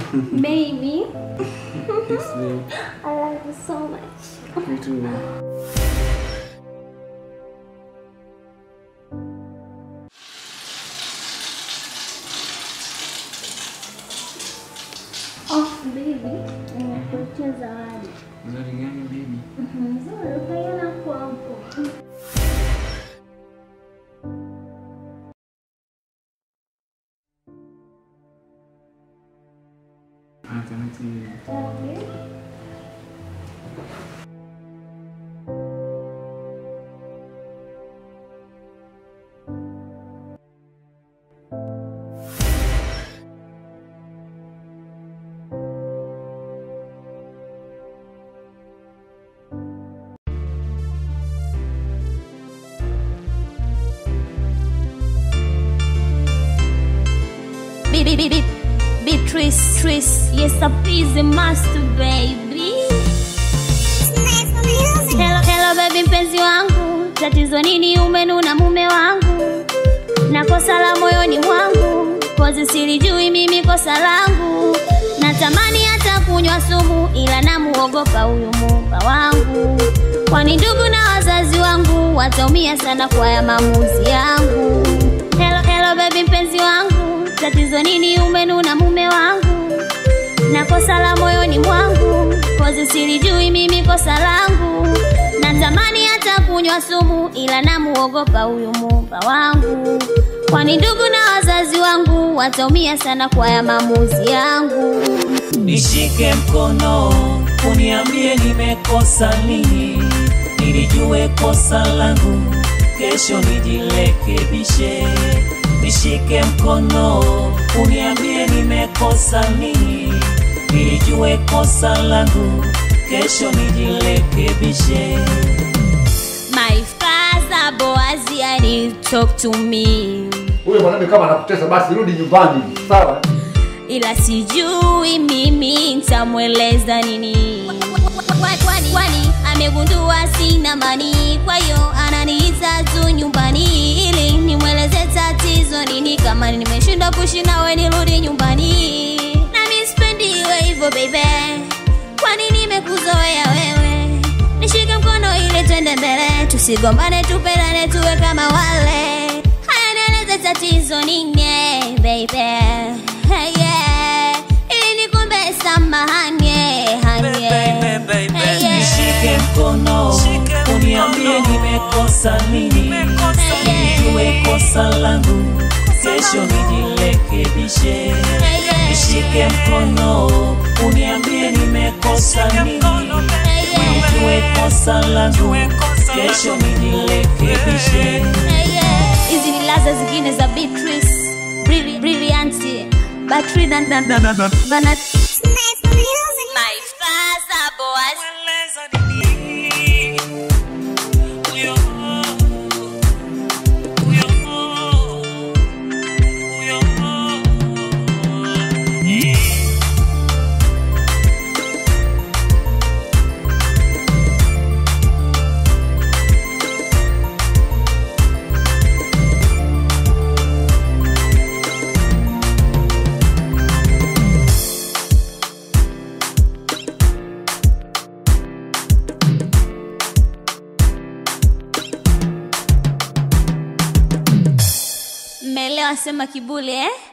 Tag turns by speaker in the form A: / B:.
A: Baby,
B: Thanks, babe.
A: I love you so much.
B: Me too, babe.
A: Oh, baby, nimekuletea zawadi.
B: Zawadi gani, baby?
A: Nzuri, ukaiona hapo hapo.
B: Ah, tamati.
A: Beat, beat, beat, beat. Beatrice, Tris, yes, a busy master, baby. Hello, hello, baby, mpenzi wangu, tatizo nini? Umenuna mume wangu na kosa la moyoni mwangu, kozi silijui mimi kosa langu. Natamani hata kunywa sumu, ila namuogopa huyu muumba wangu, kwani ndugu na wazazi wangu wataumia sana kwa ya maamuzi yangu. Hello, hello, baby, mpenzi wangu, tatizo nini? Umenuna mume wangu na kosa la moyoni mwangu, kozi silijui mimi kosa langu. Natamani hata kunywa sumu, ila namuogopa huyu muumba wangu, kwani ndugu na wazazi wangu wataumia sana kwa ya maamuzi yangu.
C: Nishike mkono uniambie nimekosa nini, nilijue kosa langu, kesho nijirekebishe. Nishike mkono uniambie nimekosa nini, nilijue kosa langu, kesho nijirekebishe.
A: My father Boazi, I need to talk to me,
D: Huyo mwanaume kama anakutesa basi rudi nyumbani, sawa?
A: ila sijui mimi nitamweleza nini. Kwani, kwani amegundua sina mani, kwa hiyo ananiita tu nyumbani ili nimweleze tatizo nini. Kama nimeshindwa kuishi nawe nirudi nyumbani, nami sipendi iwe hivyo baby, kwani nimekuzoea wewe. Nishike mkono ili twende mbele, tusigombane, tupendane, tuwe kama wale. Haya, nieleze tatizo nini baby, hey, yeah. ili nikumbe samahani hanye hey, yeah.
C: Nishike mkono uniambie nimekosa nini, nijue kosa langu, kesho nijirekebishe. Nishike mkono uniambie nimekosa nini, nijue kosa langu, kesho nijirekebishe.
A: hizi ni laza zingine za Beatrice Brilli- Brilliant Battery na na na na na Bana- My father Boaz Mmelewa sema kibuli eh